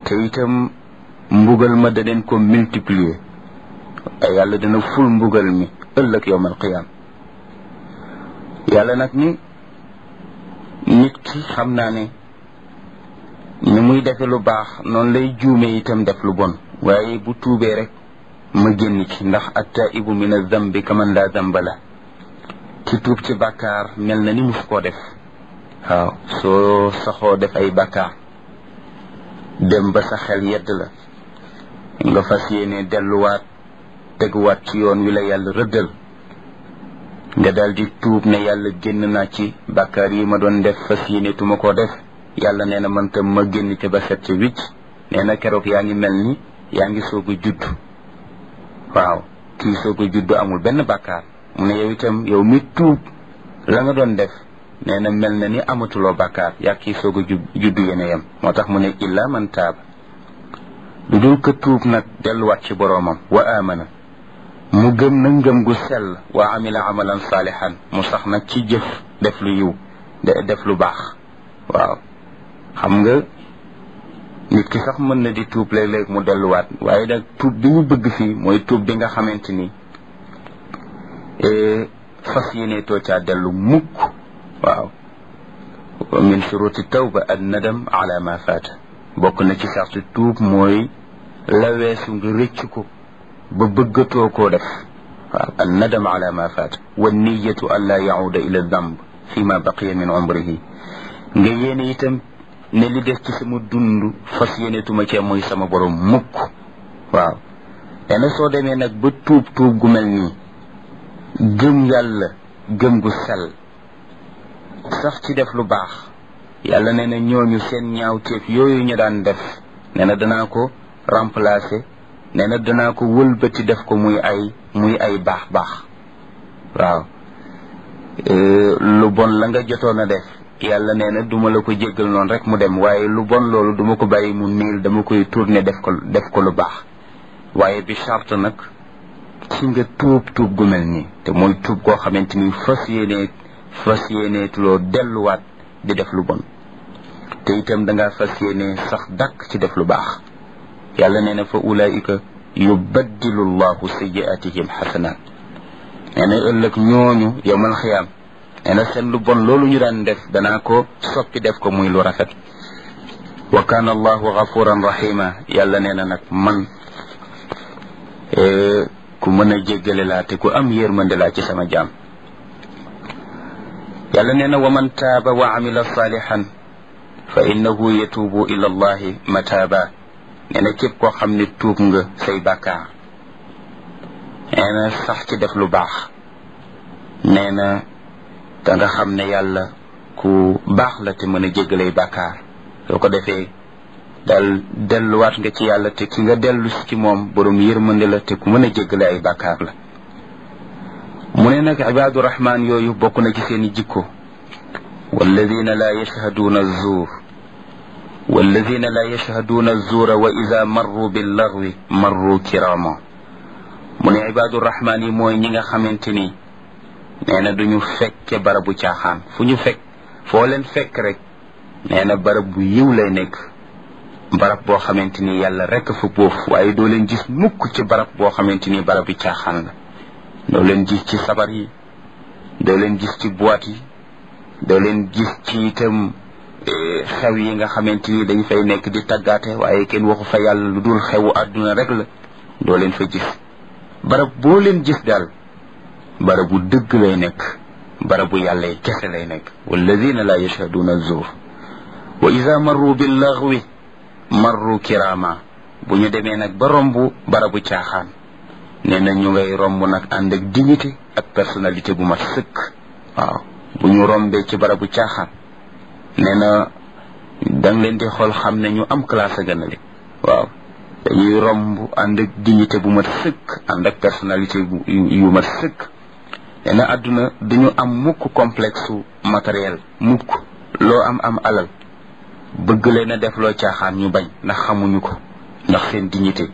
te itam mbugal ma daneen ko multiplier ay yàlla dina ful mbugal mi ëllëg yowmal qiyaam yàlla nag ni nit ki xam naa ne ni muy defe lu baax noonu lay juume itam def lu bon waaye bu tuubee rek ma génn ci ndax attaibu min azambi kaman laa zamba la ki tuub ci bàkkaar mel na ni mus koo def waaw soo saxoo def ay bàkkaar dem ba sa xel yedd la nga fas yéene delluwaat teguwaat ci yoon wi la yàlla rëddal nga daal di tuub ne yàlla génn naa ci bàkkaar yi ma doon def fas yéene tuma koo def yàlla nee na man tam ma génn ca ba set ca wicc nee na keroog yaa ngi mel ni yaa ngi soog a judd waaw kii soog a judd amul benn bàkkaar mu ne yow itam yow mi tuub la nga doon def nee na mel na ni amatuloo bàkkaar yaa kii soog a judd yéene yam moo tax mu ne illa man taab lu dul ka tuub nag delluwaat ci boroomam wa amana mu gëm na ngëm gu sell wa amila amalan saalihan mu sax nag ci jëf def lu yiw def lu baax waaw xam nga nit ki sax mën na di tuub léeg-léeg mu delluwaat waaye nag tuub bi ñu bëgg fii mooy tuub bi nga xamante ni fas yéene too caa dellu mukk waaw min shuruti tawba an nadam ala ma faata bokk na ci sarti tuub mooy la weesu nga rëcc ko ba bëggatoo koo def waaw an nadam ala ma faata wa niyatu an laa yauda ila damb fi ma baqiya min umrihi nga yéene itam ne li des ci sama dund fas yéenetuma cee mooy sama borom mukk waaw dana soo demee nag ba tuub tuub gu mel nii gëm yàlla gëm gu sell sax ci def lu baax yàlla nee na ñooñu seen ñaawteef yooyu ñu daan def nee na danaa ko remplacer nee na danaa ko wëlbati def ko muy ay muy ay baax baax waaw lu bon la nga jotoon a def yàlla nee na duma la ko jéggal noonu rek mu dem waaye lu bon loolu duma ko bàyyi mu niil dama koy tourner def ko def ko lu baax waaye bi charte nag ci nga tuub tuub gu mel nii te mooy tuub koo xamante ni fas yéene fas yéeneetuloo delluwaat di def lu bon te itam dangaa fas yéene sax dàkk ci def lu baax yàlla nee na fa ulaika yubaddilu llahu sayiatihim xasanaat nee na ëllëg ñooñu yowmal xiyaam nee na seen lu bon loolu ñu daan def danaa ko soppi def ko muy lu rafet wa kaana allahu gafuran rahima yàlla nee na nag man ku mën a jéggale laa te ku am yërmande laa ci sama jaam yàlla nee na wa man taaba wa amila salihan fa innahu yatuubu ila allahi mataaba nee na képp koo xam ne tuub nga say bàkkaar nee na sax ci def lu baax nee na da nga xam ne yàlla ku baax la te mën a jéggalay bàkkaar soo ko defee dal delluwaat nga ci yàlla te ki nga dellu si ci moom borom yërmande la te ku mën a jéggale ay bàkkaar la mu ne nag ibaadu rahmaan yooyu bokk na ci seeni jikko walladina laa yashhaduuna zuur walladina laa yashhaduuna zuura wa ida marru billagwi marru kirama mu ne ibaadu rahmaan yi mooy ñi nga xamante ni nee na duñu fekke barabu caaxaan fu ñu fekk foo leen fekk rek nee na barab bu yiw lay nekk barab boo xamante ni yàlla rek fa boof waaye doo leen gis mukk ci barab boo xamante ni barab bi caaxaan la doo leen gis ci sabar yi doo leen gis ci boîte yi doo leen gis ci itam xew yi nga xamante ni dañ fay nekk di tàggaate waaye kenn waxu fa yàlla lu dul xewu àdduna rek la doo leen fa gis barab boo leen gis daal barabu dëgg lay nekk barabu yàlla yi kese lay nekk walladina la yashhaduuna zuur wa ida marru billaghwi marru kirama bu ñu demee nag ba romb barabu caaxaan nee na ñu ngay romb nag ànd ak dignité ak personnalité bu mat sëkk waaw bu ñu rombee ci barabu caaxaan nee na danga leen di xool xam ne ñu am classe a gënale waaw dañuy romb ànd ak dignité bu mat sëkk ànd ak personnalité yu mat sëkk nee na àdduna duñu am mukk complexe matériel mukk loo am am alal bëgg leen a def loo caaxaan ñu bañ ndax xamuñu ko ndax seen dignité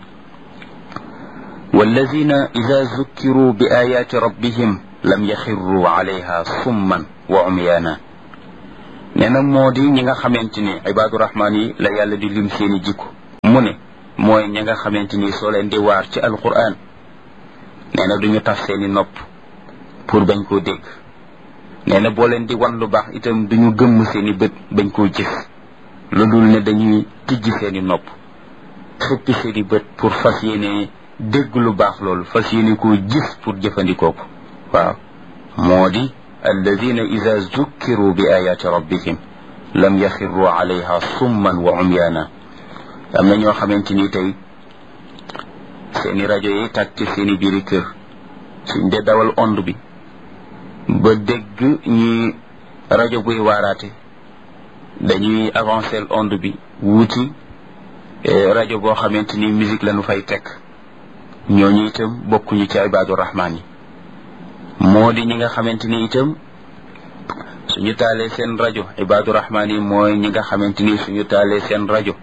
والذين إذا ذكروا بآيات ربهم لم يخروا عليها صما وعميانا nee na moo di ñi nga xamante ni ibaadu rahmaan yi la yàlla di lim seeni jikko mu ne mooy ña nga xamante ni soo leen di waar ci alquran nee na duñu taf seeni nopp pour bañ koo dégg nee na boo leen di wan lu baax itam duñu gëmm seeni bët bañ koo gis lu dul ne dañuy tijji seeni nopp xëppi seeni bët pour fas yéene dégg lu baax loolu fas yéene koo gis pour jëfandikoo ko waaw moo di alladina ida zukkiru bi ayati rabbihim lam yaxirru alayha summan wa umyaana am na ñoo xamante ni tey seeni rajo yi tàkk ci seeni biiri kër suñ dee dawal ond bi ba dégg ñi rajo buy waaraate dañuy avancer onde bi wuuti rajo boo xamante ni musique lañu fay teg ñooñu itam bokkuñu ci ibaadu rahmaan yi moo di ñi nga xamante ni itam suñu taalee seen rajo ibaadu rahmaan yi mooy ñi nga xamante ni suñu taalee seen rajo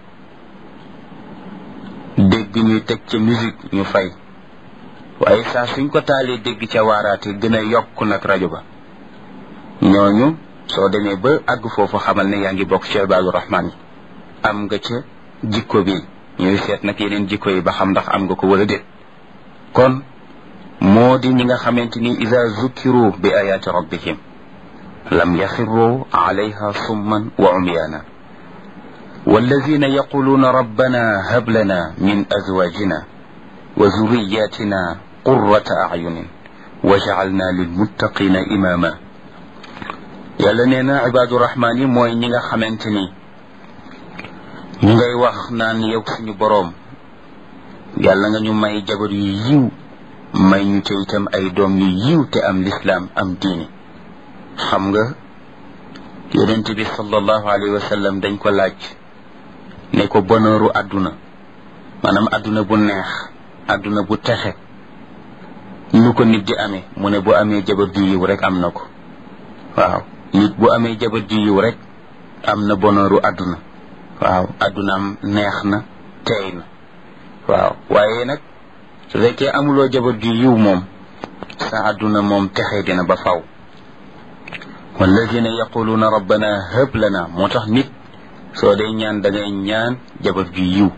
dégg ñuy teg ca musique ñu fay waaye saa suñ ko taalee dégg ca waaraate gën a yokk nag rajo ba ñooñu soo demee ba àgg foofu xamal ne yaa ngi bokk ci ibaadu rahmaan yi am nga ca jikko bi ñuy seet nag yeneen jikko yi ba xam ndax am nga ko wala déet kon moo di ñi nga xamante ni ida zukkiru bi ayaati rabbihim lam yaxirru alayha summan wa umyaana والذين يقولون ربنا هب لنا من أزواجنا وذرياتنا قرة أعين وجعلنا للمتقين إماما yàlla nee na ibaadu rahmaan yi mooy ñi nga xamante ni ñu ngay wax naan yow suñu boroom yàlla nga ñu may jabar yu yiw may ñu te itam ay doom yu yiw te am lislaam am diini xam nga yonent bi sallallahu alayhi wa sallam dañ ko laaj ne ko bonheuru àdduna maanaam àdduna bu neex àdduna bu texe nu ko nit di amee mu ne bu amee jabar ju yiw rek am na ko waaw nit bu amee jabar ju yiw rek am na bonheuru àdduna waaw àddunaam neex na teey na waaw waaye nag su fekkee amuloo jabar ju yiw moom sa àdduna moom texe dina ba faw walladina yaquluuna rabbana hëb lana moo tax nit soo dee ñaan da ngay ñaan jabar ju yiw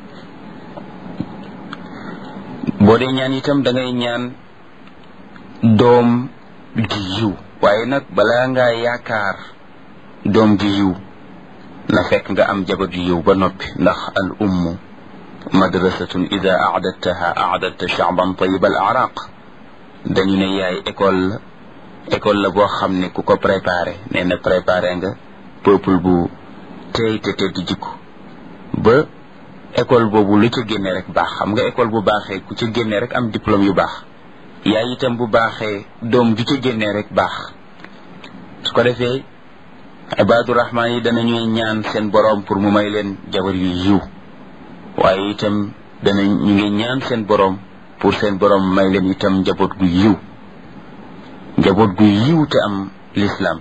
boo dee ñaan itam da ngay ñaan doom ju yiw waaye nag balaa ngaa yaakaar doom ju yiw na fekk nga am jabar ju yiw ba noppi ndax al ummu madrasatun ida aadattaha aadatta shaaban tayib al araq dañu ne yaay école la école la boo xam ne ku ko préparé nee na préparé nga peuple bu tey te tedd jikko ba école boobu lu ca génne rek baax xam nga école bu baaxee ku ca génne rek am diplôme yu baax yaay itam bu baaxee doom ju ca génne rek baax su ko defee ibaadu rahmaan yi danañuy ñaan seen boroom pour mu may leen jabar yu yiw waaye itam dana ñu ngi ñaan seen boroom pour seen boroom may leen itam njaboot gu yiw njaboot gu yiw te am lislaam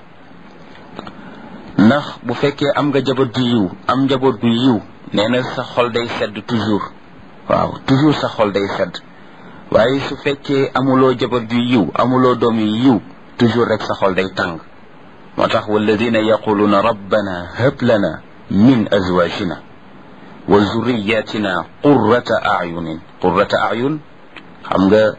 ndax bu fekkee am nga jaboot gu yiw am njaboot gu yiw nee na sa xol day sedd toujours waaw toujours sa xol day sedd waaye su fekkee amuloo jaboot gu yiw amuloo doom yu yiw toujours rek sa xol day tàng moo tax walladina yaquluuna rabbana hab lana min azwajina wa zurriyatina qurrata ayunin qurrata ayun xam nga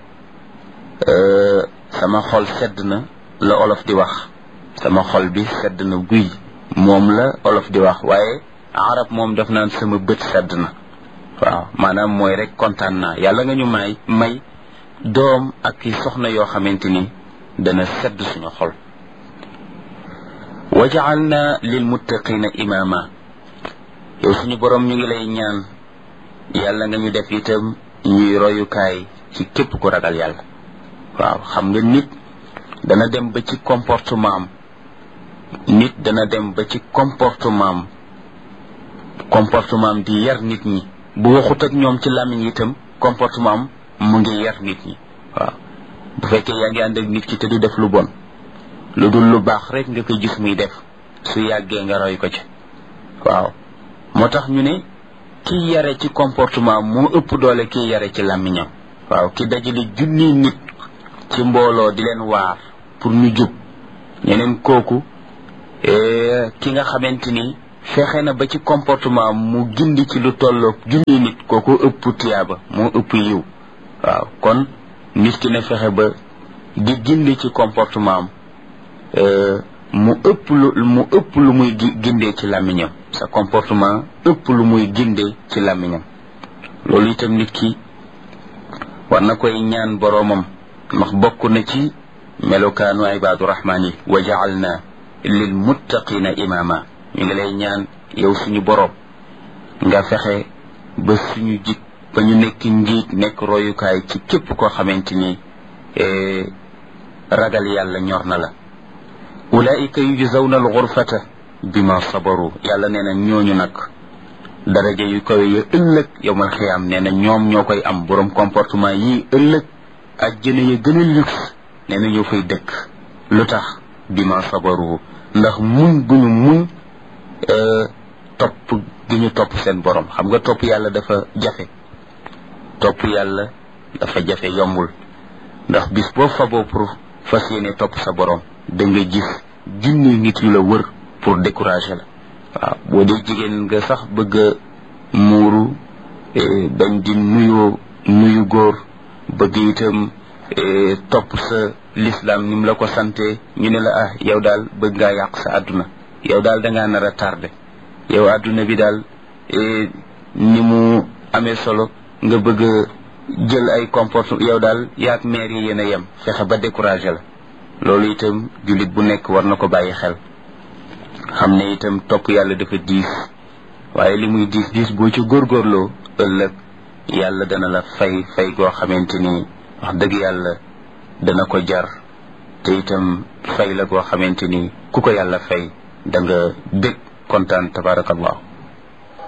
sama xol sedd na la olof di wax sama xol bi sedd na guy moom la olof di wax waaye arab moom daf naan sama bët sedd na waaw maanaam mooy rek kontaan naa yàlla nga ñu may may doom ak i soxna yoo xamante ni dana sedd suñu xol wa jaalna lil muttaqina imama yow suñu borom ñu ngi lay ñaan yàlla nga ñu def itam ñuy royukaay ci képp ku ragal yàlla waaw xam nga nit dana dem ba ci comportement am nit dana dem ba ci comportement am comportement am di yar nit ñi bu waxut ak ñoom ci làmmiñ itam comportement am mu ngi yar nit ñi waaw bu fekkee yaa ngi ànd ak nit ki te du def lu bon lu dul lu baax rek nga koy gis muy def su yàggee nga roy ko ci waaw moo tax ñu ne kiy yare ci comportement moo ëpp doole kiy yare ci làmmiñam waaw ki dajale junni nit ci mbooloo di leen waar pour ñu jub ñeneen kooku ki nga xamante ni fexe na ba ci comportement mu gindi ci lu tolloog junni nit kooku ëpp tiyaaba moo ëpp yiw waaw kon nit ki na fexe ba di gindi ci comportement am mu ëpp lu mu ëpp lu muy gindee ci làmmiñam sa comportement ëpp lu muy gindee ci làmmiñam loolu itam nit ki war na koy ñaan boroomam ndax bokk na ci melokaanu ibaadu rahmaan yi wa jaalna lil muttaqina imaama ñu ngi lay ñaan yow suñu boroom nga fexe ba suñu jik ba ñu nekk njiit nekk royukaay ci képp koo xamante ni ragal yàlla ñor na la ulaika yujzawna alxurfata bima sabaru yàlla nee na ñooñu nag daraja yu kawe ya ëllëg yowmal xiyaam nee na ñoom ñoo koy am borom comportement yi ëllëg ajjana ya gën a luxe nee na ñoo fay dëkk lu tax bima sabaru ndax muñ gu ñu muñ topp gi ñu topp seen borom xam nga topp yàlla dafa jafe topp yàlla dafa jafe yombul ndax bis boo faboo pour fas yéene topp sa borom da nga gis junni nit yu la wër pour décourager la waaw boo dee jigéen nga sax bëgg a muuru bañ di nuyoo nuyu góor bëgg itam topp sa l'islam ni mu la ko sante ñu ne la ah yow daal bëgg ngaa yàq sa àdduna yow daal da ngaa nar a tardé yow àdduna bi daal ni mu amee solo nga bëgg a jël ay comportement yow daal yaag maire yi yéen a yem fexe ba découragé la loolu itam jullit bu nekk war na ko bàyyi xel xam ne itam topp yàlla dafa diis waaye li muy diis diis boo ci góorgóorloo ëllëg yàlla dana la fay fay goo xamante ni wax dëgg yàlla dana ko jar te itam fay la goo xamante ni ku ko yàlla fay da nga bég kontaan tabarakallahu